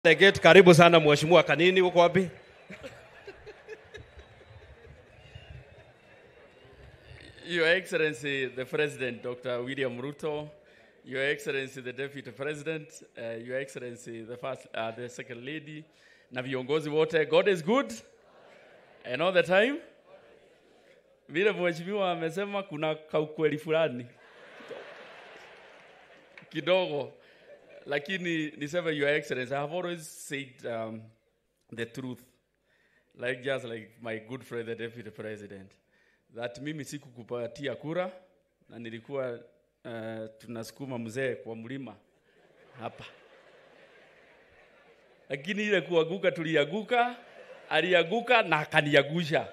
Delegate, karibu sana mheshimiwa Kanini, uko wapi? Your Excellency, the President, Dr. William Ruto, Your Excellency, the Deputy President, uh, Your Excellency, the first, uh, the Second Lady, na viongozi wote, God is good and all the time. Vile mheshimiwa amesema kuna kaukweli fulani kidogo, lakini niseme Your Excellency, I have always said um, the truth like just like my good friend the Deputy President that mimi sikukupatia kura na nilikuwa uh, tunasukuma mzee kwa mlima hapa, lakini ile kuanguka tulianguka, alianguka na akaniagusha.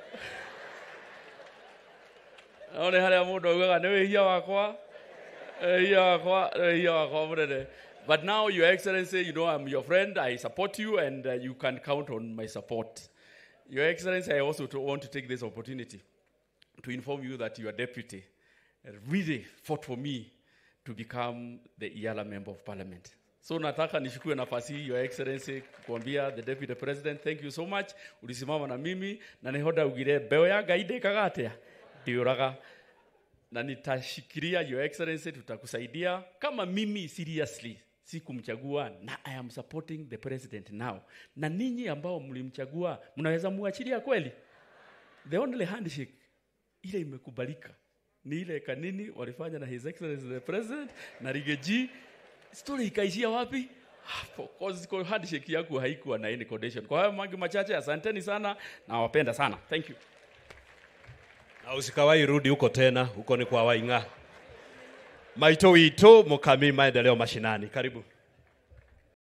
Naone haria mundu augaga nĩ wĩhia wakwa wĩhia wakwa wĩhia wakwa mũnene but now your excellency you know i'm your friend i support you and uh, you can count on my support your excellency i also to want to take this opportunity to inform you that your deputy really fought for me to become the Iala member of parliament. So nataka nishukue nafasi hii your excellency kuambia the deputy president thank you so much ulisimama na mimi na nihoda ugire mbeo ya ngai ndĩkaga atĩa ndiũraga na nitashikilia your excellency tutakusaidia kama mimi seriously sikumchagua na I am supporting the president now na ninyi ambao mlimchagua mnaweza muachilia kweli the only handshake ile imekubalika ni ile kanini walifanya na his excellency the president na rigeji story ikaishia wapi hapo cause kwa handshake yako haikuwa na any condition kwa hayo mangi machache asanteni sana na wapenda sana thank you Na usikawai rudi huko tena, huko ni kwa Waing'a. Maito wito Mukami, maendeleo mashinani. Karibu.